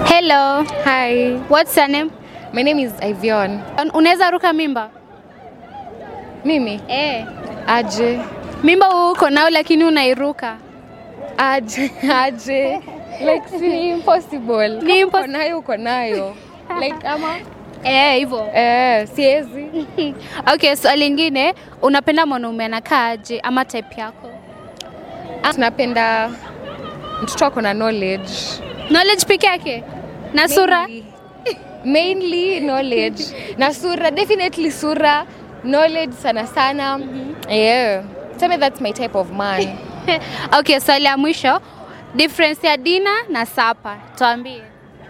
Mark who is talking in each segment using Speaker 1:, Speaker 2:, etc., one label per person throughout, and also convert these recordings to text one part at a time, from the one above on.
Speaker 1: Hello.
Speaker 2: Hi,
Speaker 1: What's your name?
Speaker 2: my name is Ivion.
Speaker 1: Un- Unaweza ruka mimba?
Speaker 2: Mimi
Speaker 1: Eh.
Speaker 2: aje
Speaker 1: Mimba uko nao lakini unairuka.
Speaker 2: aje aje like si impossible.
Speaker 1: Ni
Speaker 2: Kama
Speaker 1: impos-
Speaker 2: uko nayo uko nayo like ama
Speaker 1: Eh, hivyo.
Speaker 2: eh, siwezi
Speaker 1: Okay, swali lingine, unapenda mwanaume anakaa aje ama type yako?
Speaker 2: tunapenda mtoto ako na knowledge
Speaker 1: Knowledge peke yake na sura?
Speaker 2: Mainly- mainly knowledge na sura definitely sura knowledge sana sana yeah tell me that's my type of man
Speaker 1: Okay, swali ya mwisho, difference ya dina na sapa, tuambie.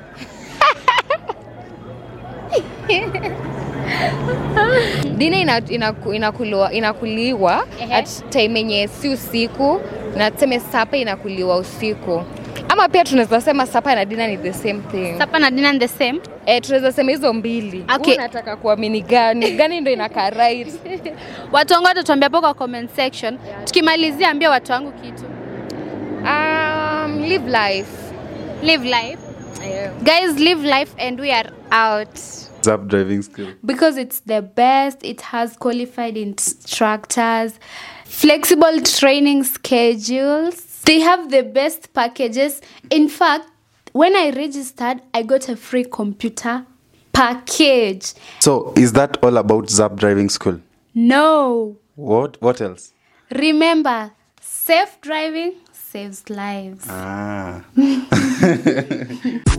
Speaker 2: dina ina, inaku, inakuliwa, inakuliwa
Speaker 1: Ehe.
Speaker 2: at time yenye si usiku na tuseme sapa inakuliwa usiku ama pia tunaweza sema sapa na dina ni the same thing
Speaker 1: Sapa na dina ni the same.
Speaker 2: eh, tunaweza sema hizo mbili
Speaker 1: Okay.
Speaker 2: Wewe unataka kuamini gani gani ndo inakaa right
Speaker 1: Watu wangu watatuambia hapo kwa comment section. Tukimalizia, ambia watu wangu kitu.
Speaker 2: um, live life
Speaker 1: Live life.
Speaker 2: yeah.
Speaker 1: Guys, live life and we are out.
Speaker 3: Zap driving skill.
Speaker 1: because it's the best. It has qualified instructors, flexible training schedules. They have the best packages. In fact, when I registered, I got a free computer package.
Speaker 3: So, is that all about Zap driving school?
Speaker 1: No.
Speaker 3: What? What else?
Speaker 1: Remember, safe driving saves lives.
Speaker 3: Ah.